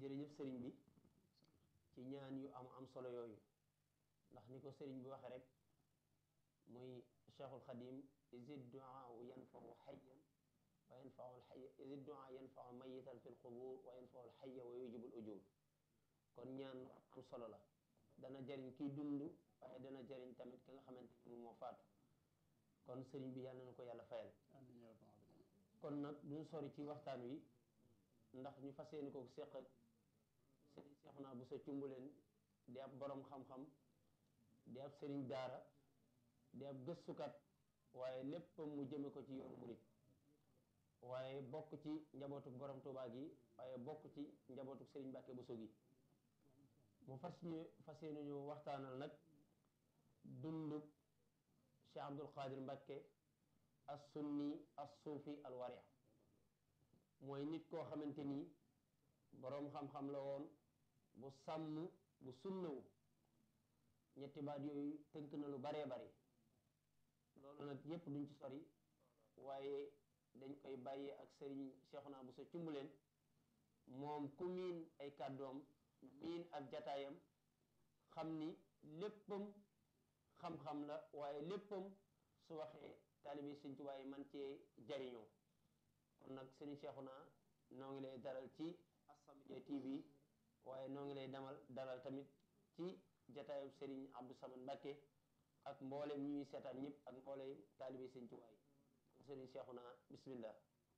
jërëjëf sëriñ bi ci ñaan yu am am solo yooyu ndax ni ko sëriñ bi waxe rek muy cheikhul xadim isid duaa yanfau xayyan wa yanfau alxaya isid duaa yanfau mayitan fi lqubur wa yanfau alxaya wa yujibul ujur kon ñaan am solo la dana jariñ kiy dund waaye dana jariñ tamit ki nga xamante ni moom moo faatu kon sëriñ bi yàlla na ko yàlla fayal kon nag duñ sori ci waxtaan wi ndax ñu fas yéene ko seq ak sëriñ Seexuna bu sa cumbuleen di ab borom xam-xam di ab sëriñ daara di ab gëstukat waaye léppam mu jëme ko ci yoonu murit waaye bokk ci njabootuk borom Tuubaa gi waaye bokk ci njabootuk sëriñ Mbàkke Buso gi mu fas ñu fas yéene ñu waxtaanal nag dunduk Cheikh Abdul Qadir Mbàkke as sunni as suufi al waria mooy nit koo xamante ni boroom xam-xam la woon bu sàmm bu sunnawu ñetti baat yooyu tënk na lu baree bari loolu nag yépp duñ ci sori waaye dañ koy bàyyee ak sëriñ Seexuna bu sa cumbuleen moom ku miin ay kàddoom miin ak jataayam xam ni léppam xam-xam la waaye léppam su waxee taalibi Sëriñ Tuubaa yi man cee jariñoo kon nag sëriñ Seexuna noo ngi lay dalal ci As-Samadiyya TV waaye noo ngi lay damal dalal tamit ci jataayub sëriñ Abdou Samad Mbàkke ak mboolem ñuy seetaan ñëpp ak mboolem taalibi Sëriñ Tuubaa yi kon sëriñ Seexuna bismillah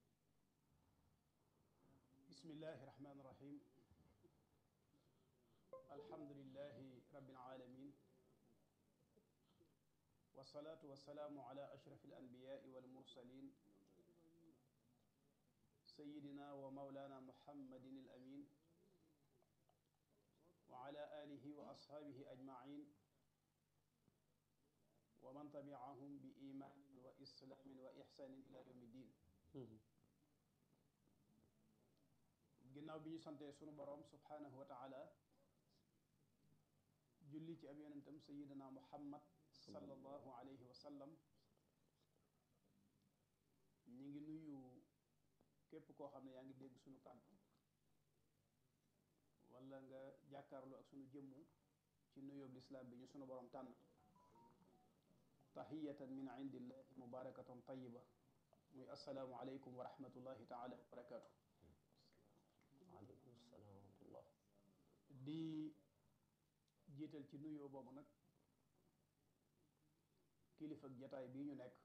bismillahi rahmaani rahim alhamdulillahi rabbil alamin wasalaatu wasalaamu ala ashraf alanbiyaai walmursalin sayidina wa maulana muhammadin alamin wa ala alihi wa ashaabihi ajmain wa man tabiahum bi imaanin wa islaamin wa ixsaanin ila yawmi ddin ginnaaw bi ñu santee sunu boroom subhaanahu wa taala julli ci ab yonentam sayidina muhammad sallallahu alayhi wa sallam ñi ngi nuyu képp koo xam ne yaa ngi dégg sunu kàddu wala nga jàkkaarloo ak sunu jëmm ci nuyoob lislaam bi ñu sunu boroom tànn tahiyatan min indillahi mubarakatan tayiba muy assalaamu aleykum wa rahmatullahi taala wa barakaatu waaleykum salaam wa rahmatullah di jiital ci nuyoo boobu nag kilifa ak jataay bii ñu nekk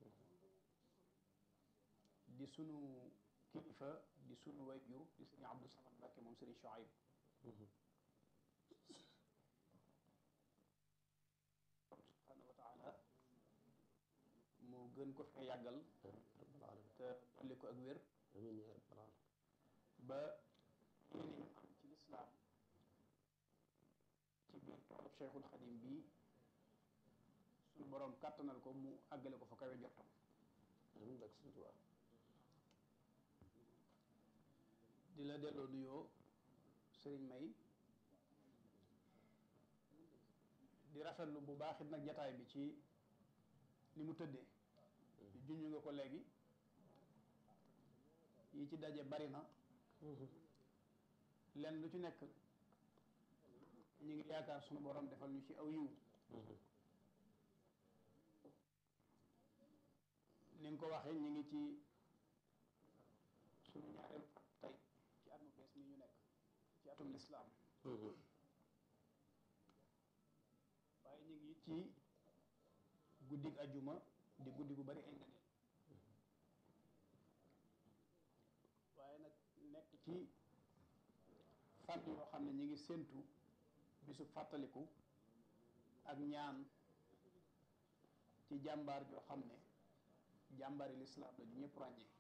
di sunu kilifa di sunu wayjur di sëriñ Abdou Samad Mbàkke moom sëriñ Shuayb subhaanahu wa taala mu gën ko fee yàggal rabbal alamin te dolli ko ak wér amiin yaa rabbal alamin ba yéen am ci lislaam ci biir toolub Cheikhul Xadim bii suñu boroom kàttanal ko mu àggale ko fa kawe jortam amiin bak Sëriñ Tuubaa di la delloo nuyoo sëriñ May di rafetlu bu baax it nag jataay bi ci ni mu tëddee junj nga ko léegi yi ci daje bari na lenn lu ci nekk ñu ngi yaakaar sunu borom defal ñu ci aw yiw ni nga ko waxee ñu ngi ci sunu ñaareel tey ci at mu bees mi ñu nekk ci atum lislaam waaye ñu ngi ci guddig ajuma di guddi gu bari ay ngëneel waaye nag nekk ci fànn yoo xam ne ñu ngi séentu bisu fàttaliku ak ñaan ci jàmbaar joo xam ne jàmbaari lislaam la ju ñëpp ràññee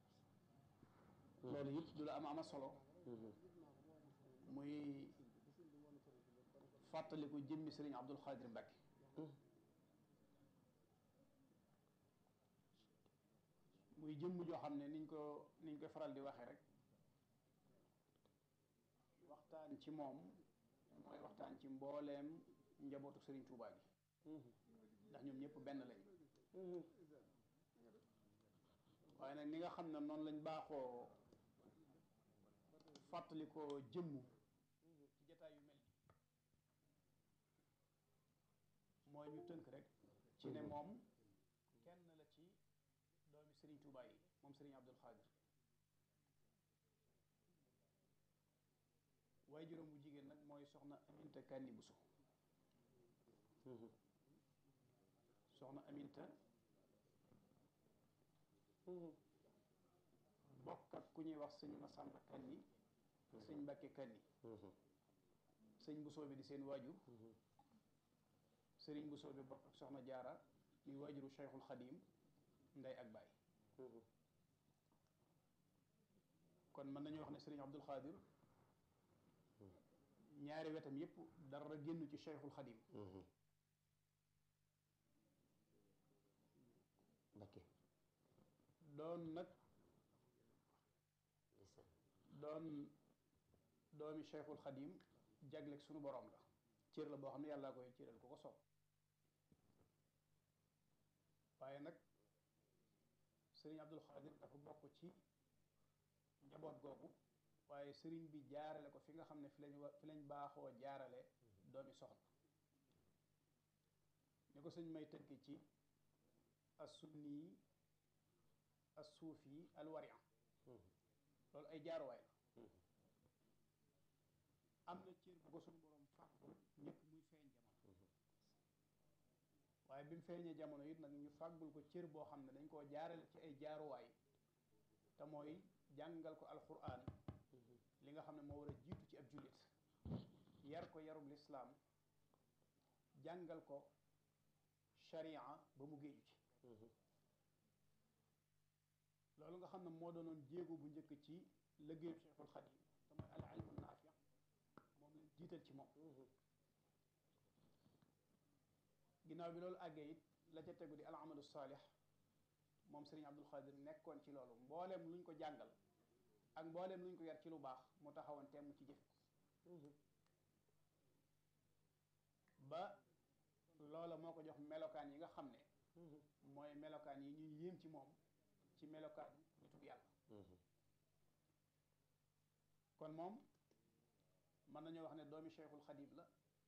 loolu it du la am ama solo muy fàttaliku jëmmi sëriñ Abdul Xaadir Mbàkke muy jëmm joo xam ne niñ ko niñ koy faral di waxee rek waxtaan ci moom mooy waxtaan ci mbooleem njabootu sëriñ Tuubaa gi ndax ñoom ñëpp benn lañ waaye nag ni nga xam ne noonu lañ baaxoo fàttali ko jëmm ci jataay yu mel ni mooy ñu tënk rek ci ne moom kenn la ci doomi Serigne Touba yi moom Serigne Abdul Xaadir waaye juróom bu jigéen nag mooy soxna Aminta Kanni Buso soxna Aminta bokk ak ku ñuy wax sëñ Masamba Kanni sëñ Mbàkke Kanni sëñ Busoo bi di seen waajur sëriñ Busoo bi bokk ak soxna Jaara muy waajuru Cheikhul Xadim ndey ak baay kon mën nañu wax ne sëriñ Abdul Xaadir ñaari wetam yépp dara génn ci Cheikhul Xadim Mbakke doon nag doon doomi Cheikhul Xadim jagleeg sunu borom la cër la boo xam ne yàllaa koy cëral ku ko soob waaye nag sëriñ Abdul Xaadir dafa bokk ci njaboot googu waaye sëriñ bi jaarale ko fi nga xam ne fi lañ wa fi lañ baaxoo jaarale doomi soxna ni ko sëñ may tënk ci as-sunni as-suufi al-warian loolu ay jaaruwaay la am na cër bu ko suñu borom fàggul njëkk muy feeñ jamono waaye bi mu feeñee jamono it nag ñu fàggul ko cër boo xam ne dañ koo jaarale ci ay jaaruwaay te mooy jàngal ko alquran li nga xam ne moo war a jiitu ci ab jullit yar ko yarub lislaam jàngal ko sharia ba mu géeju ci loolu nga xam ne moo doonoon jéego bu njëkk ci liggéeyu Cheikhul Xadim te mooy al ilmu naafi moom lañ jiital ci moom ginnaaw bi loolu àggee it la ca tegu di al amalu saalix moom Serigne Abdul Xaadir nekkoon ci loolu mbooleem luñ ko jàngal ak mbooleem luñ ko yar ci lu baax mu taxawoon temm ci jëf ba loola moo ko jox melokaan yi nga xam ne mooy melokaan yi ñuy yéem ci moom ci melokaan nitug yàlla kon moom mën nañoo wax ne doomi Cheikhul Xadim la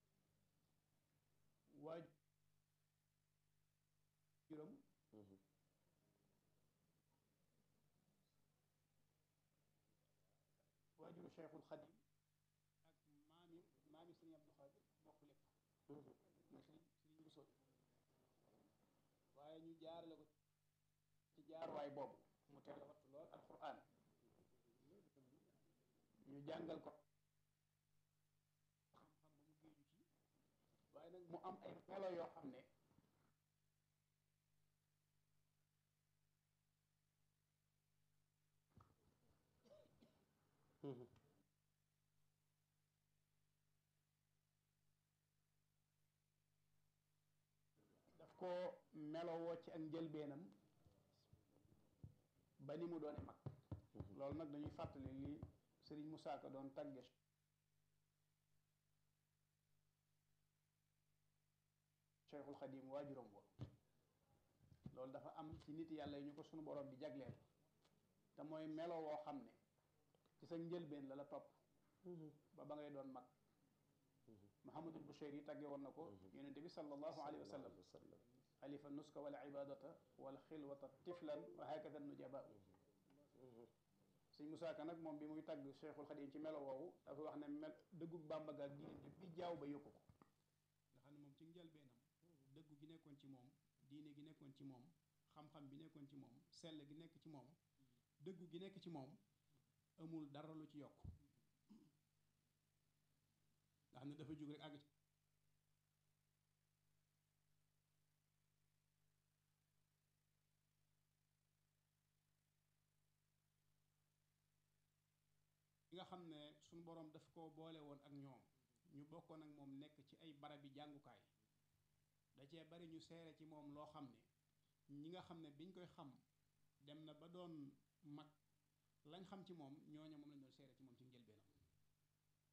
waajuram waajuru Cheikhul Xadim ak maami maami Sëriñ Abdul Xaadir bokk lépp mooy sëriñ sëriñ bu soobi waaye ñu jaarale ko ci jaaruwaay boobu mu teel a wattu lool alquran ñu jàngal ko xam-xam ba mu géeju ci waaye nag mu am ay melo yoo xam ne daf ko melowoo ci ak njëlbeenam ba ni mu doone mag loolu nag dañuy fàttali li Sëriñ Musaa Ka doon tàgge Cheikhul Xadim waajuram wa loolu dafa am ci nit yàlla yi ñu ko sunu borom di jagleel te mooy melo woo xam ne ci sa njëlbeen la la topp ba ba ngay doon mag Muhammadul Busheeri yi tàgge woon na ko yonente bi sallallahu alayhi wa sallam alifa nuska wala ibadata wala xilwata tiflan wa hakada nujaba sëñ Musaa Ka nag moom bi muy tàgg Cheikhul Xadim ci melo woowu dafa wax ne mel dëggu Bàmba ga ak diggante bi jaaw ba yokku ko nga xam ne moom ci njëlbeenam dëggu gi nekkoon ci moom diine gi nekkoon ci moom xam-xam bi nekkoon ci moom sell gi nekk ci moom dëggu gi nekk ci moom amul dara lu ci yokk nga xam ne dafa jóg rek àgg ci nga xam ne suñu boroom daf ko boole woon ak ñoom ñu bokkoon ak moom nekk ci ay barabi jàngukaay da cee bari ñu seere ci moom loo xam ne ñi nga xam ne biñ koy xam dem na ba doon mag lañ xam ci moom ñooña moom lañ doon